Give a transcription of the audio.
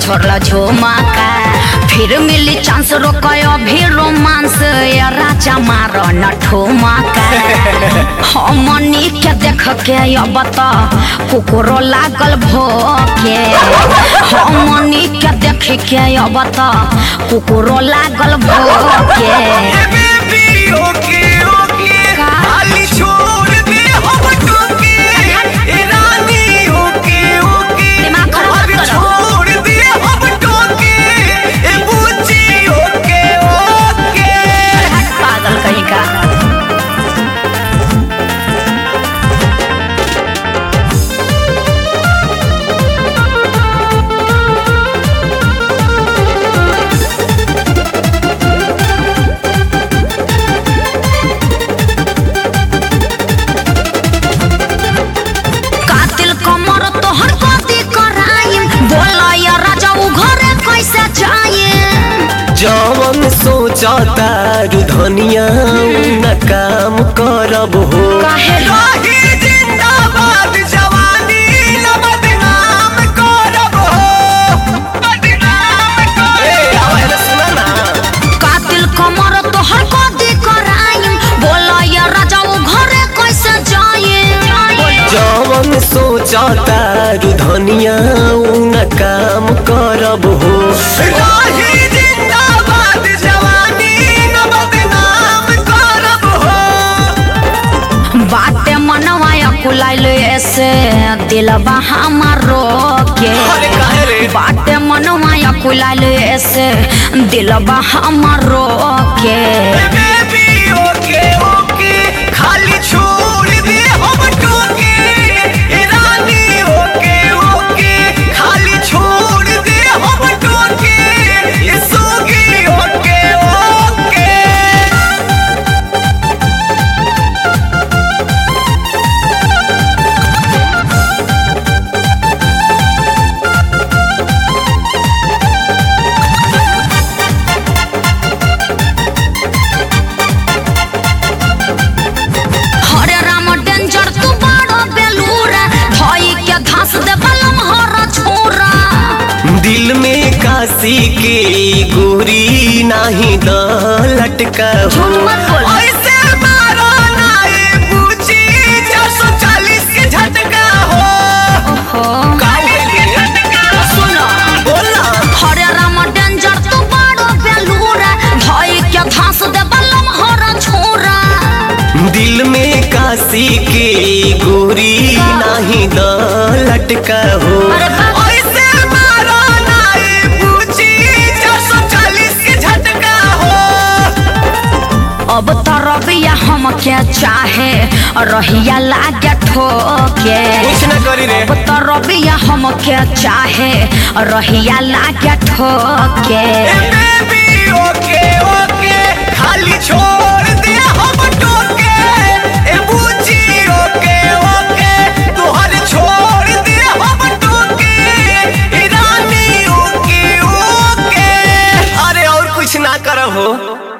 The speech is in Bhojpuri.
छोड़ला झुमका फिर मिली चांस रोकय अभी रोमांस या राजा मार न ठुमका हमनी के देख के अब त कुकुरो लागल भोके हमनी के देख के अब त कुकुरो लागल भोके बेबी ओके ओके का? खाली छोड़ दे हम टोके ए रानी ओके ओके दिमाग खराब मत अरे करो। छोड़ दे हम टोके ए बूची ओके ओके पागल कहीं का कातिल कमर तोहर कदी कराइम बोला या राजा उ घरे कैसे जाए जवन सोचता धनिया न काम करब हो काहे राही जिंदाबाद जवानी न बदनाम करब हो बदनाम करब कातिल कमर तोहर कदी कराइम बोला या राजा उ घरे कैसे जाए जवन सोचता धनिया न काम करब हो राही जिंदाबाद जवानी न बदनाम करब हो बाटे मनवा कुलाइल ऐसे दिलबा हमारो के अरे काहे रे? बाटे मनवा कुलाइल ऐसे दिलबा हमारो के बेबी ओके ओके खाली छोड़ दे हम टोके ए रानी ओके ओके खाली छोड़ दे हम टोके ये सोगी ओके ओके हरे राम डेंजर तू बड़ो बेलूरा धोई के घास दे बलम हर छोरा दिल में काशी के गोरी नाही द लटका हो झूठ मत बोल ऐसे मारो ना ये पूछी 440 के झटका हो ओहो काहे के झटका सुनो बोला हरे राम डेंजर तू बड़ो बेलूरा धोई के घास दे बलम हर छोरा दिल में काशी के गोरी नाही द लटका हो अरे बाप ऐसे मारो ना ये पूछी 440 के झटका हो अब तो रबिया हम के चाहे रहिया लागे ठोके कुछ ना करी रे अब तो रबिया हम के चाहे रहिया लागे ठोके बेबी ओके ओके खाली छोड़ दे हम टोके ए बूची ओके ओके तोहर छोड़ दे हम टोके ए रानी ओके ओके अरे और कुछ ना करो हो